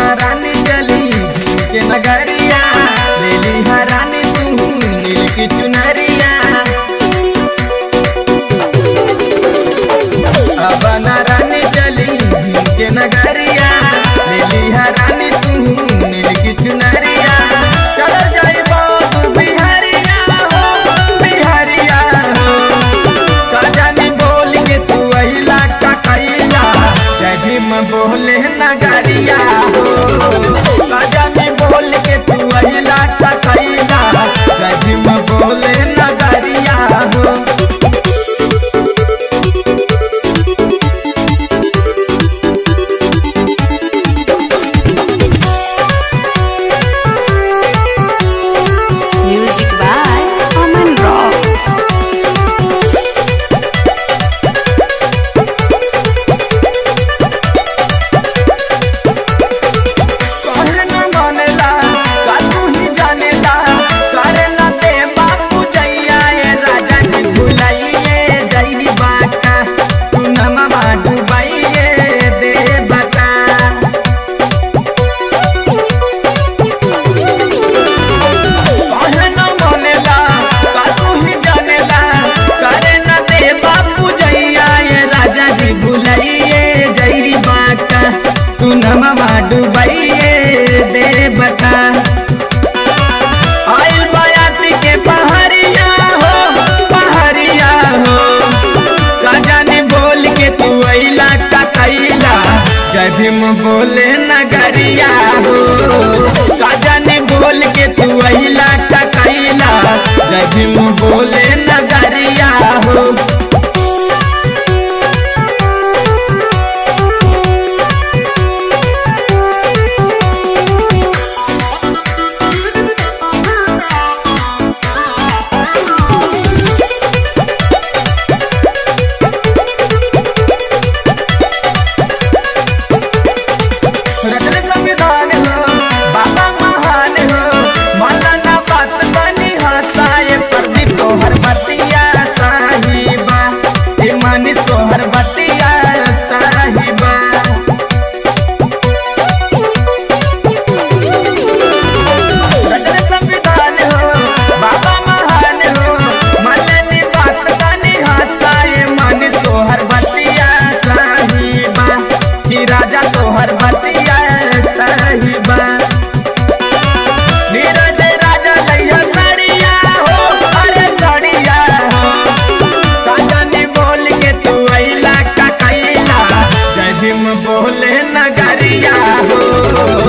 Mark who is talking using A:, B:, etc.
A: रानी चली के नगरिया ले ली रानी तू नील की चुनरिया अब न रानी चली के नगरिया ले ली रानी तू नील की चुनरिया चल जाई बाबू बिहारिया हो बिहारिया हो काजानी बोल के तू अहिला का कैला जय भीम बोले नगरिया हो काजानी बोल के तू अहिला का कैला जय भीम बोले नगरिया हो
B: Music by Aman Rock.
A: कहरे न मानेला का तू ही जानेला करे न दे बापू जैया ए राजा जी भुलाइए जई बाटा तू न मामा डुबाइए दे बता कहरे न मानेला का तू ही जानेला करे न दे बापू जैया ए राजा जी भुलाइए जई बाटा तू न मामा डुबाइए दे बता आइल बायाती के पहाड़िया हो पहाड़िया हो का जाने बोल के तू अइला का कैला जय भीम बोले नगरिया हो का जाने बोल के तू अइला का कैला जय भीम बोले नगरिया हो रचले संविधान हो बाबा महान हो मौलाना बात बनी हसाए प्रदीप तोहर बतिया साहिबा हे मानिस तोहर बतिया साहिबा रचले संविधान हो बाबा महान हो मौलानी बात बनी हसाए मानिस तोहर बतिया साहिबा ही राजा तोहर बतिया साहिबा नीरज राजा लैया साड़िया हो अरे साड़िया हो काजानी बोल के तू अइला का कैला जय भीम बोले नगरिया हो